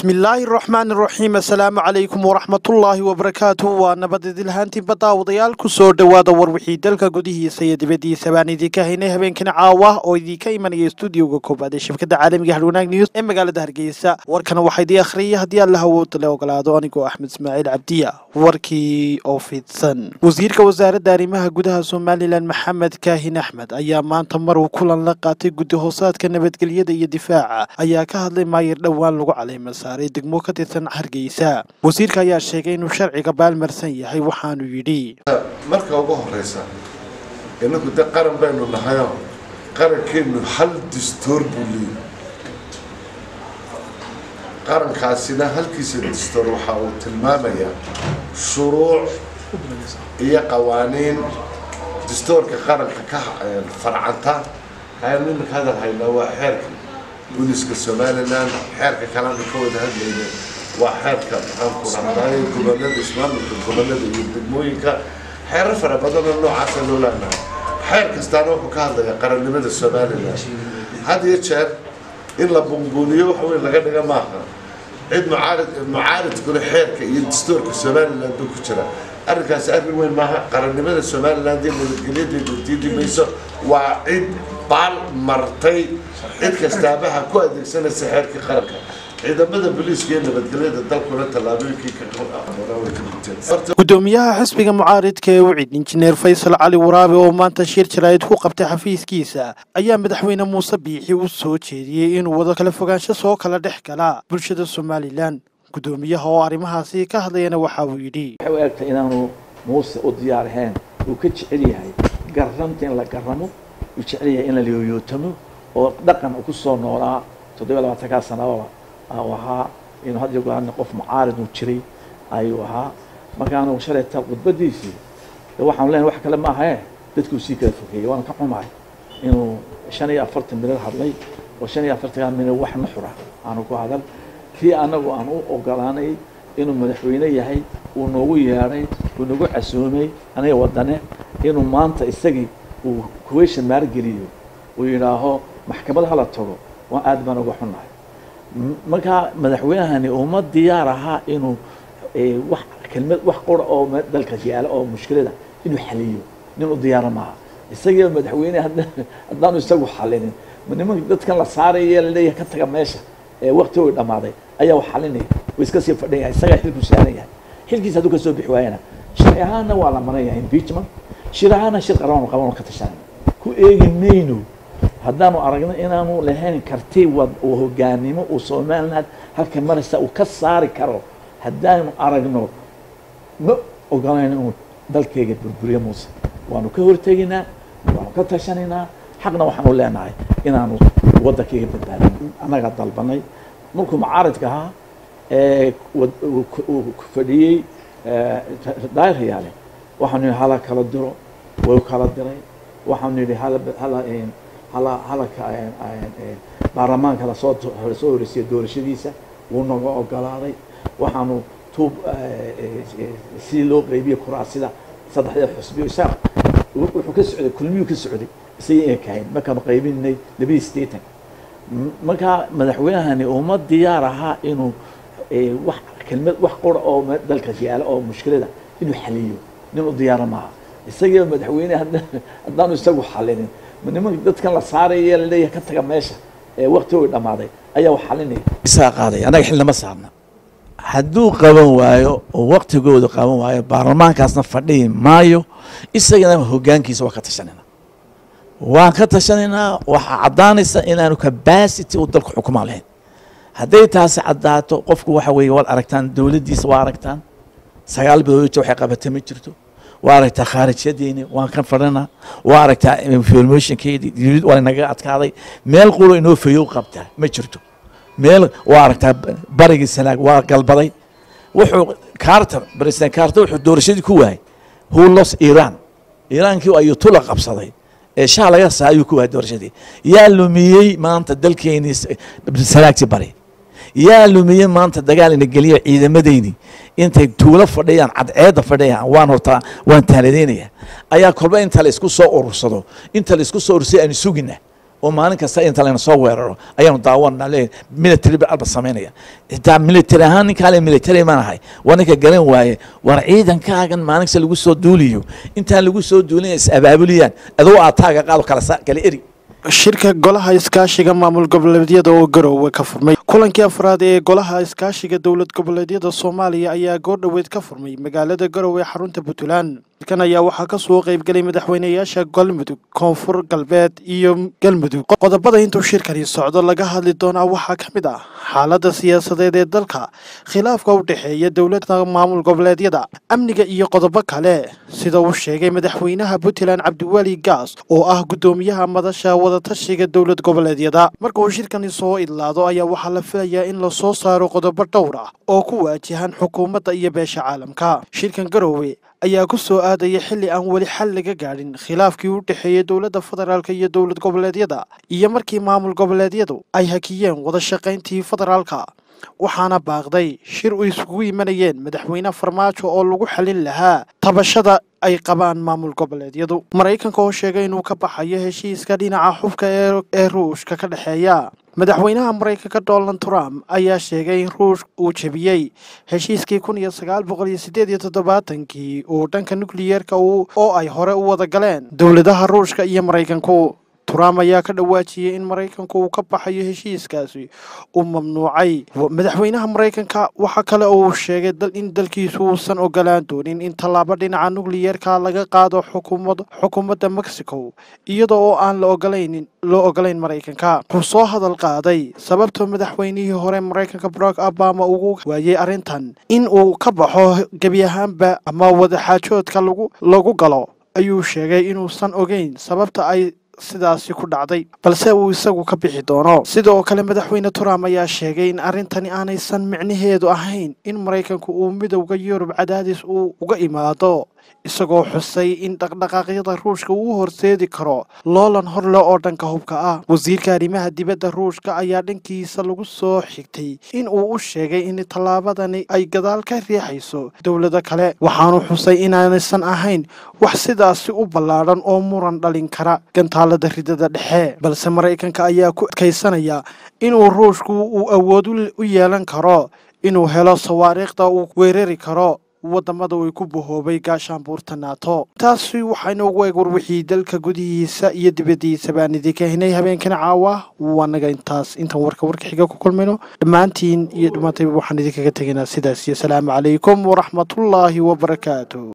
bismillaahi raxmaan raxiim assalaamu calaykum waraxmatullaahi wabarakaatu waa nabadidilhaantiinba daawadayaal ku soo dhowaada war wixii dalka gudihiisa iyo dibaddiisa baan idinka haynay habeenkan caawa oo idinka imanaya stuudioga koobaad ee shabkadda caalamiga harwanaag news ee magaalada hargeysa warkana waxaa idii akhriyay haddii alla hawooda le ogolaado anigoo axmed ismaaciil cabdiya warkii oo fidsan wasiirka wasaaradda arrimaha gudaha somalilan maxamed kaahin axmed ayaa maanta mar uu kulan la qaatay guddi hoosaadka nabadgelyada iyo difaaca ayaa ka hadlay maayir dhowaan lagu caleyma saaray degmo ka tirsan hargeysa wasiirka ayaa sheegay inuu sharciga baalmarsan yahay waxaanu yidhi marka ugu horeysa inagu de qaran baynu nahayo qarankeenu hal distoor buu leeyahy qarankaasina halkiisa distoor waxa uu tilmaamayaa shuruuc iyo qawaaniin distoorka qaranka ka farcanta ayaan iminka hadal haynaa waa xeerka booliska somalilan xeerka kalena ka wada hadlayna waa xeerka maxaanku rahdaay gobolada ismaamulka gobolada iyo degmooyinka xeero fara badanoo noocaasa loo leenahay xeer kastaana wuxuu ka hadlayaa qarannimada somalilan had iyo jeer in la bunbuuniyo wax weyn laga dhiga maaha cid mucaarid mucaaridkuna xeerka iyo dastuurka somalilan buu ku jira arrinkaasi arrin weyn maaha qarannimada somalilan dee nabadgelyadeedu diidi mayso waa cid baal martay cid kastaabaha ku adeegsanaysa xeerkii qaranka ciidamada booliiska iyo nabadgelyada dalkuna tallaabooyinkii ka guteen gudoomiyaha xisbiga mucaaridka ee wicid injineer faysal cali waraabe oo maanta shir jaraa'id ku qabtay xafiiskiisa ayaa madaxweyne muuse biixi u soo jeediyey inuu wada kala fogaansho soo kala dhex gala bulshada somalilan gudoomiyaha oo arrimahaasi ka hadlayana waxa uu yidhi waxay u egtay inaanu muuse u diyaar ahayn uu ka jecel yahay garranta in la garramo uu jecel yahay in la liyooyootamo oo dhaqan uu ku soo noolaa toddoba labaatankaa sanababa u ahaa inuu had iyo goorna qof mucaarid uu jiray ayuu ahaa markaanu shalayta khudbadiisii waxaanu leenahay wax kale ma ahae dadkuu sii kala fogeeyey waana ka xumahay inuu shan iyo afartan minad hadlay oo shan iyo afartankaa minad wax nuxura aanu ku hadal kii anagu aan u ogolaanay inuu madaxweyne yahay uu noogu yeedhay uu nagu casuumay aniga wadane inuu maanta isagii uu kuweysha maargeliyo uu yidhaaho maxkamad hala tago waa aad baan uga xunnahay markaa madaxweynahani uma diyaar ahaa inuu wax kelmad wax qura oo dalka yaala oo mushkilada inuu xaliyo nin u diyaara maaha isagiiba madaxweyne haddaanu isagu xalinin nimanka dadkan la saaraya laleeyahay ka taga meesha ee wakti way dhammaaday ayaa wax xalinaya way iska sii fadhin yahay isagaa xilku saaran yahay xilkiisa hadduu ka soo bixi waayana sharci ahaanna waa la maran yahay impeachment shir ahaanna shir qaran qaban ka tashanayna ku eegi mayno haddaanu aragno inaanu lahayn karti wad uu hogaanimo uu somaliland halka maraysa uu ka saari karo haddaanu aragno ma ogolayno inuu dalkeyga burburiyo muuse waanu ka horteginaa waanu ka tashanaynaa xaqna waxaanu leenahay inaanu waddankeyga badbaadin annaga dalbanay markuu mucaaridka ahaa ee fadhiyey daayiryaale waxaanu yihi hala kala diro way kala diray waxaanu yidhi hala hala hala halaka baarlamaanka lasoo lasoo horeysiya doorashadiisa wuu naga ogolaaday waxaanu tuub si loo qeybiye kuraasida saddexda xusbiyo isaaq wuxuu ka socday kulmiyuu ka socday isaga inay kahayn markaanu qaybinay labadii sideetan markaa madaxweynahani uma diyaar ahaa inuu wax kelmad wax qura oo dalka yaala oo mushkilada inuu xaliyo nin u diyaara maaha isagiiba madaxweyne haddaanu isagu xalinin nimanka dadkan la saaraya laleeyahay ka taga meesha ee wakti way dhammaaday ayaa wax xalinaya isaa qaaday annaga xilnama saarna hadduu qaban waayo oo waktigooda qaban waayo baarlamaankaasna fadhihi maayo isagana hogaankiisa waa ka tashanayna waan ka tashanaynaa waxaa caddaanaysa inaanu capacity uu dalku xukumaan lahayn hadday taasi caddaato qofku waxa weeye waad aragtaan dowladdiisa waa aragtaan sagaal biloodta waxay qabatay ma jirto waa aragtaa khaarijyadeeni waan ka fadhinaa waa aragtaa informationkeedii waa naga adkaaday meel qulo inoo fayow qabtaa ma jirto meel waa aragtaa barigii sanaag waa galbaday wuxuu carter president carter wuxuu doorashadii ku waayay who lost iran iiraankii ayuu tula qabsaday ee shaha laga saa ayuu ku waayay doorashadii yaa lumiyey maanta dalkeenii sanaagtii bari yaa lumiyey maanta dagaal ina geliyo ciidamadeyni intay tuulo fadhiyaan cadceedda fadhiyaan waan hortaa waan taaladeynaya ayaa kolba inta la isku soo urursado inta la isku soo urursay aan sugina oo maalin kasta inta layna soo weeraro ayaanu daawanaa leeyahay military ba alba samaynaya xitaa military ahaan ninkaa le military ma nahay waa ninka garan waaye war ciidankaagan maalin kasta lagu soo duuliyo intaan lagu soo duulin is abaabuliyaan adoo aataaga qaado kala sa- kala eri shirka golaha iskaashiga maamul goboleedyada oo garoowe ka furmay kulankii afraad ee golaha iskaashiga dowlad goboleedyada soomaaliya ayaa goordhoweed ka furmay magaalada garoowe ee xarunta puntland shirkan ayaa waxaa ka soo qaybgelay madaxweynayaasha galmudug koonfur galbeed iyo galmudug qodobada intuu shirkani socdo laga hadli doonaa waxaa ka mid ah xaaladda siyaasadeed ee dalka khilaafka u dhexeeya dowladda maamul goboleedyada amniga iyo qodobo kale sida uu sheegay madaxweynaha puntland cabdiweli gaas oo ah guddoomiyaha madasha wadatashiga dowlad goboleedyada marka uu shirkani soo idlaado ayaa waxaa la filayaa in lasoo saaro qodobo dhowr ah oo ku waajahan xukuumadda iyo beesha caalamka shirkan garoowe ayaa ku soo aadaya xilli aan weli xal laga gaadhin khilaafkii u dhexeeyey dowladda federaalk iyo dowlad goboleedyada iyo markii maamul goboleedyadu ay hakiyeen wada shaqayntii federaalka waxaana baaqday shir u isugu imanayeen madaxweyne farmaajo oo lagu xalin lahaa tabashada ay qabaan maamul goboleedyadu maraykanka oo sheegay inuu ka baxayo heshiiska dhinaca xubka ee ee ruushka ka dhexeeya madaxweynaha maraykanka donald trump ayaa sheegay in ruushka uu jebiyey heshiiskii kun iyo sagaal boqol iyo siddeed iyo toddobaatankii uu dhanka nukliyeerka oo ay hore u wada galeen dowladaha ruushka iyo maraykanku trump ayaa ka dhawaajiyey in maraykanku uu ka baxayo heshiiskaasi uu mamnuucay madaxweynaha maraykanka waxaa kale oo uu sheegay in dalkiisu uusan ogolaan doonin in tallaabo dhinaca nukliyeerka laga qaado xukuumad xukuumadda mexico iyada oo aan la ogolayn loo ogolayn maraykanka wuxuu soo hadal qaaday sababta madaxweynihii hore maraykanka barack obama ugu waayey arrintan in uu ka baxo gebi ahaanba ama wadaxaajoodka lagu lagu galo ayuu sheegay inuusan ogeyn sababta ay sidaasi ku dhacday balse uu isagu ka bixi doono sidoo kale madaxweyne trump ayaa sheegay in arrintani aanaysan micnaheedu ahayn in maraykanku uu midowda yurub cadaadis uu uga imaado isagoo xusay in dhaqdhaqaaqyada ruushka uu horseedi karo loolan horle oo dhanka hubka ah wasiirka arrimaha dibadda ruushka ayaa dhankiisa lagu soo xigtay in uu u sheegay in tallaabadani ay gadaal ka riixayso dowlado kale waxaanu xusay inaanaysan ahayn wax sidaasi u ballaadhan oo muran dhalin kara gantaalada ridada dhexe balse maraykanka ayaa ku adkaysanaya inuu ruushku uu awood u yeelan karo inuu helo sawaariikhda uu weerari karo wadamada uu ku bahoobay gaashaanbuurta naato taasi waxaynu ugu eeg warwixii dalka gudihiisa iyo dibaddiisa baan idinka hinay habeenkana caawa waa naga intaas intaan warka warka xiga ku kulmayno dhammaantiin iyo dhammaantayba waxaan idinkaga tegaynaa sidaas iyo asalaamu calaykum waraxmatullaahi wabarakaatu